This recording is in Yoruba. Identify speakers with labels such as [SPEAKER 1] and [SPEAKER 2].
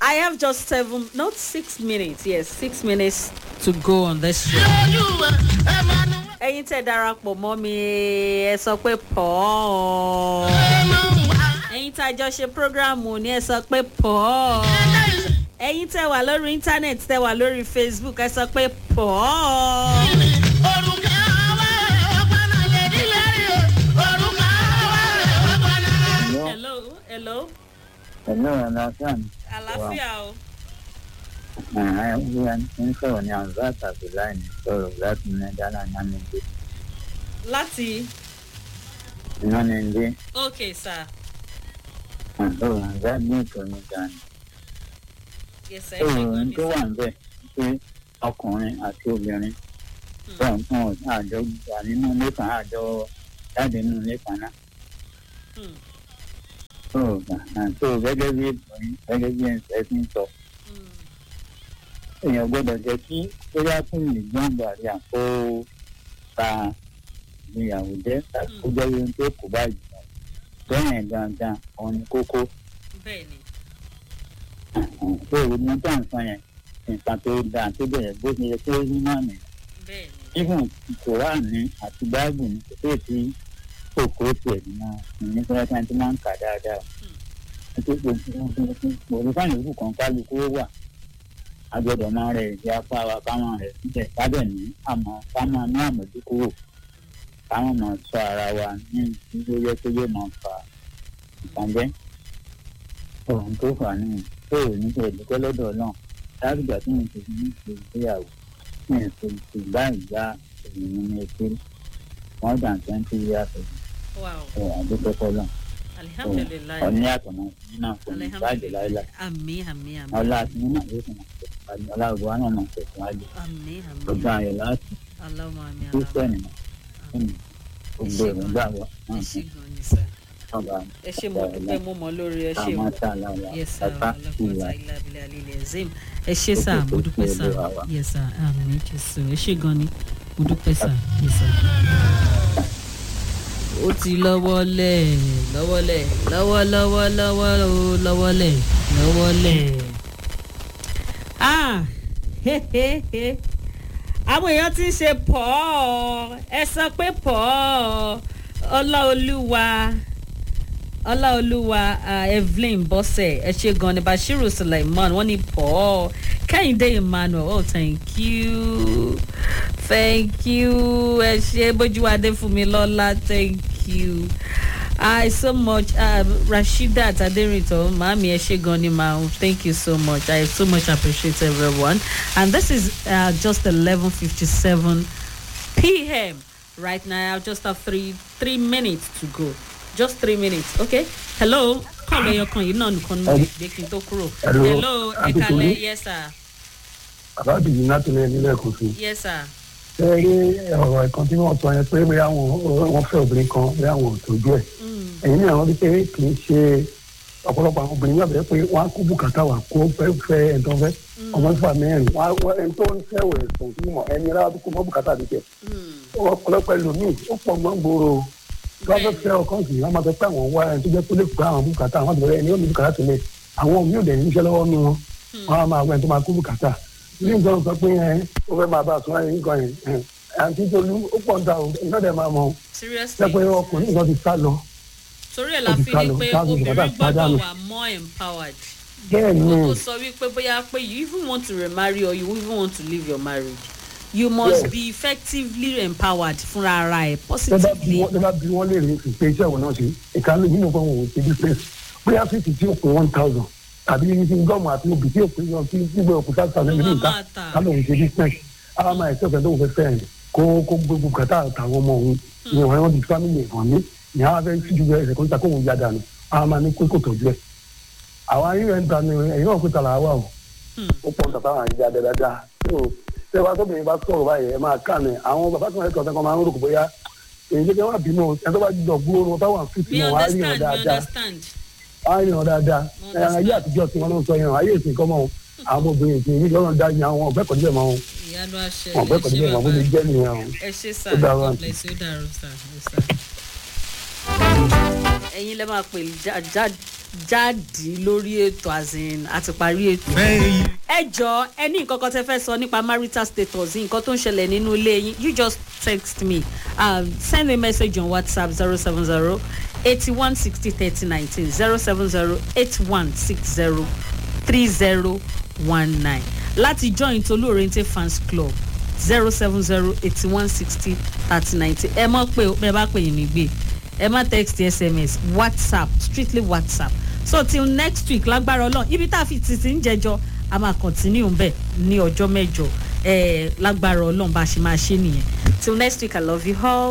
[SPEAKER 1] I have just seven, not six minutes. Yes, six minutes to go on this show. ẹ̀yin tẹ́ darapọ̀ mọ́ mi ẹ sọ pé pọ̀ ọ́ ẹ̀yin tá a jọ ṣe prógráàmù ni ẹ sọ pé pọ̀ ọ́ ẹ̀yin tẹ́ wà lórí íńtánẹ́ẹ̀tì tẹ́ wà lórí facebook ẹ sọ pé pọ̀ ọ́. hello hello
[SPEAKER 2] Hello, Alasan.
[SPEAKER 1] àlàáfíà o
[SPEAKER 2] Ẹ̀hán ń sọ̀rọ̀ ní Anzat Abdullahi ní sọ̀rọ̀ láti Nàìjíríà Nánìdé.
[SPEAKER 1] láti
[SPEAKER 2] Nánìdé,
[SPEAKER 1] ok sir
[SPEAKER 2] àtọ̀rọ̀ Anzat ní ìtọ́ni dání.
[SPEAKER 1] yes sir ẹ ṣe
[SPEAKER 2] Sọ̀rọ̀
[SPEAKER 1] gan
[SPEAKER 2] ní
[SPEAKER 1] ni
[SPEAKER 2] tó wà
[SPEAKER 1] sir
[SPEAKER 2] ń bẹ̀ pé ọkùnrin àti obìnrin bẹ́ẹ̀ fún àjọ gbà nínú ilé kan àjọ jáde nínú ilé kan náà.
[SPEAKER 1] Hmm,
[SPEAKER 2] Sọ̀rọ̀ gbà tó gẹ́gẹ́ bí ìtọ́ni gẹ́gẹ́ bí ẹ̀sìn sọ.
[SPEAKER 1] hmm,
[SPEAKER 2] èèyàn gbọ́dọ̀ jẹ́ kí bóyá fún ìgbọ́n bàrí àpò ta ìgbéyàwó jẹ́ tàbí kó jẹ́ ohun tó kù báyìí bẹ́ẹ̀ gangan òun ni kókó
[SPEAKER 1] bẹ́ẹ̀ ni
[SPEAKER 2] tó o ní tá à ń sọ yẹn nǹkan tó dáa tó bẹ̀rẹ̀ bó ṣe yẹ kó rí náà nìyẹn
[SPEAKER 1] bẹ́ẹ̀ ni
[SPEAKER 2] even kòránì àti báàbù ní kò tí kòkó tiẹ̀ nínú ìní fẹ́rẹ́ tí máa ń kà dáadáa òun fáwọn ìlú kan kálukú wà agbọ́dọ̀ máa rẹ̀ ìdí apá wa káwọn rẹ̀ síbẹ̀ kábẹ̀ ní àmọ́ ká máa ní àmójúkúrò káwọn máa sọ ara wa ní ìdílé yẹ tó yẹ máa fa ìpàdé ohun tó fà á nìyẹn tó o ní ìdílé lọ́dọ̀ náà dábìgbà tí mo ti ní ìgbéyàwó ní ètò ìgbà ìgbà ènìyàn ní etí more than twenty years ago
[SPEAKER 1] wow
[SPEAKER 2] ẹ̀ àdúgbò kọ́lọ̀
[SPEAKER 1] alihamdulilayi
[SPEAKER 2] ọ̀ní àtọ̀nà nínú àkọ́ni báàgì láìláì
[SPEAKER 1] ami ami ami
[SPEAKER 2] ọlá àti nínú àyè kan máa tẹ̀síwájú ọlá ògbó wa náà máa tẹ̀síwájú
[SPEAKER 1] ami ami
[SPEAKER 2] gbogbo ayọ̀ láti
[SPEAKER 1] alama ami alama
[SPEAKER 2] kírísítẹ́nì náà fún mi gbogbo èròǹgbà wa náà
[SPEAKER 1] ẹ
[SPEAKER 2] fún
[SPEAKER 1] ṣe gan ni sir
[SPEAKER 2] ọba
[SPEAKER 1] ẹ ṣe mo dúpẹ́ mo mọ̀ lórí ẹ ṣe
[SPEAKER 2] àmọ́
[SPEAKER 1] o
[SPEAKER 2] tá a lára
[SPEAKER 1] yes sir
[SPEAKER 2] ẹ̀ka ìlà
[SPEAKER 1] ọlọ́pàá ilé abilé alílẹ̀ zim ẹ ṣe sir mo dúpẹ́ sir yes sir àmì jésù ẹ ṣe gan ni mo dúpẹ́ sir yes sir. ó ti lọ́wọ́lẹ̀ lọ́wọ́lẹ̀ lọ́wọ́lọ́wọ́ lọ́wọ́ o lọ́wọ́lẹ̀ lọ́wọ́lẹ̀. ah he he he àwọn èèyàn ti ń ṣe pọ̀ ọ́ ẹ sọ pé pọ̀ ọ́ ọláolúwa ọláolúwa uh, evelyn bọ́sẹ̀ ẹ ṣe gan ni bashiru suleiman wọ́n ní pọ̀ ọ́ kẹ́hìndé emmanuel oh thank you thank you ẹ ṣe bójúwadé fún mi lọ́la thank you i so much uh, rasheedat aderinto maami ẹ ṣe gan ni ma thank you so much i so much appreciate everyone and this is uh, just eleven fifty seven pm right now i just have three three minutes to go just three minutes okay hello kọ́ọ̀lù ẹyọkan yìí náà nìkan ní ìgbé kí n tó kúrò
[SPEAKER 3] Hello,
[SPEAKER 1] hello ẹ
[SPEAKER 3] Aunty
[SPEAKER 1] kalẹ
[SPEAKER 3] Tolu.
[SPEAKER 1] yes sir
[SPEAKER 3] àbábí yìí láti lè nílẹ̀ kò sí.
[SPEAKER 1] yes sir
[SPEAKER 3] ṣé rí ọ̀rọ̀ ẹ̀kan tí wọ́n sọ yẹn pé bóyá wọn wọ́n fẹ́ obìnrin kan bóyá wọn ò tójú ẹ̀.
[SPEAKER 1] mm.
[SPEAKER 3] ẹ̀yin náà wọ́n rí pé kì í ṣe ọ̀pọ̀lọpọ̀ àwọn obìnrin náà bẹ̀rẹ̀ pé wọ́n á kó bùkátà wà kó fẹ́ fẹ́ ẹni tó fẹ́ ọmọ fà mẹ́rin wọ́n á wọ́n ẹni tó ń fẹ́ wẹ̀ sùn sí mọ̀ ẹni rárá tó kó mọ́ bùkátà ti jẹ.
[SPEAKER 1] Mm.
[SPEAKER 3] ọ̀pọ̀lọpọ̀ ẹlòmíì ó pọ̀ gbọ́n gbòòrò wọ́n fẹ́ fẹ́ ọkàn sí wọ́n máa fẹ́ pé àwọn wá ẹni tó jẹ́ pé lè gbá àwọn bùkátà àwọn àgbẹ̀rẹ̀ ẹni ó ní bùkátà tó lé àwọn míì ò dẹ̀ níṣẹ́ lọ́wọ́ nù wọn wọ́n á máa wẹ̀ tó máa kó bùkátà ní nǹkan sọ pé ẹ ó fẹ́ máa bá a sọ ẹ nǹkan yẹn ẹ àǹtí tolú ó pọ̀ ń ta o iná dẹ̀ máa mọ o
[SPEAKER 1] seriously
[SPEAKER 3] jẹ́ pé ọkùnrin nǹkan ti sá lọ
[SPEAKER 1] torí ẹ̀ la
[SPEAKER 3] ó ti
[SPEAKER 1] fi
[SPEAKER 3] sá
[SPEAKER 1] ní
[SPEAKER 3] lọ,
[SPEAKER 1] pé
[SPEAKER 3] sáà gbogbo
[SPEAKER 1] obìnrin
[SPEAKER 3] bàbá
[SPEAKER 1] gbọ́dọ̀
[SPEAKER 3] pàdánù.
[SPEAKER 1] wà more empowered
[SPEAKER 3] bẹ́ẹ̀ ni
[SPEAKER 1] o tó sọ wípé bóyá pé you even want to remarry or you even want to leave your marriage you must
[SPEAKER 3] Yes.
[SPEAKER 1] be effectively empowered fúnra ara ẹ̀
[SPEAKER 3] tẹ́ bá bí
[SPEAKER 1] positively
[SPEAKER 3] wọ́n tẹ́ bá bí wọ́n lè rí fi pé iṣẹ́ òun náà ṣe ìkànnì nínú fún òun ṣe business bóyá fífi tí ó pé one thousand tàbí ní gọ́ọ̀mù àti obì tí ó pé yan tí gbígbé òkú five thousand
[SPEAKER 1] Ló
[SPEAKER 3] nínú
[SPEAKER 1] máa
[SPEAKER 3] ìta
[SPEAKER 1] máa tà.
[SPEAKER 3] kálọ̀ òun ṣe business ara máa ẹ̀sẹ̀ ọ̀fẹ́ tó ń fẹ́ fẹ́ ẹ̀ kó kó gbogbo kàtà àtàwọn ọmọ òun ní ọ̀rẹ́ wọn di family ẹ̀fọn ní ní àwọn afẹ́ síjú bẹ́ẹ̀ ẹ̀sẹ̀ kó níta kó òun ya dànù ara máa ní kókò tọ́jú ẹ̀ àwọn ayé rẹ̀ ń ta ni ẹ̀yin náà kó tàlà wà o
[SPEAKER 1] Hmm.
[SPEAKER 3] ó pọ̀ tàbá àwọn àyíjà dáadáa so tẹ́ bá tóbi bá sọ̀rọ̀ báyìí ẹ máa kà ní àwọn bàbá tó ń kọ́ ọ̀sán kan máa ń rò kó bóyá èyí jẹ́ kí wọ́n bínú ẹ̀ tó bá jọ gbóòórùn wọn táwọn fìtì
[SPEAKER 1] we
[SPEAKER 3] wọn á rí wọn
[SPEAKER 1] understand we
[SPEAKER 3] dáadáa
[SPEAKER 1] understand
[SPEAKER 3] á rí wọn dáadáa
[SPEAKER 1] Mo
[SPEAKER 3] ẹ̀ ayé
[SPEAKER 1] understand.
[SPEAKER 3] àtijọ́ tí wọ́n náà sọ yẹn ayé ìsìn kọ́ mọ́ àwọn obìnrin ìsìn yìí lọ́rùn dá yan àwọn ọ̀gbẹ́ kọ́ni bẹ́ẹ̀ mọ́ wọn
[SPEAKER 1] ìyanu àṣẹ
[SPEAKER 3] ọ̀gbẹ́ kọ́ni bẹ́ẹ̀ mọ́ bó ti jẹ́ nìyẹn o.
[SPEAKER 1] ẹ ṣe sá
[SPEAKER 3] Ó dára.
[SPEAKER 1] god bless you ó dàrú sá ẹ sá. ẹ̀yin lẹ́ máa pè já- já- jáde lórí ètò azin àti parí ètò. ẹ jọ ẹ ní nǹkan kan tẹ fẹ́ sọ nípa marital status yìí nǹkan tó ń ṣẹlẹ̀ nínú ilé yín you just text me um, send a message on whatsapp zero seven zero eighty one sixty thirty nineteen zero seven zero eight one six zero three zero one nine láti join tolu oriente fans club zero seven zero eighty one sixty thirty nineteen ẹ mọ̀ pé bẹ́ẹ̀ bá pè yín nígbè ẹ má text sms whatsapp strictly whatsapp so till next week lágbára ọlọ́run ibi tá a fi títí ń jẹjọ a máa continue bẹ́ẹ̀ ní ọjọ́ mẹ́jọ ẹ lágbára ọlọ́run bá a ṣe máa ṣe nìyẹn till next week i love you all.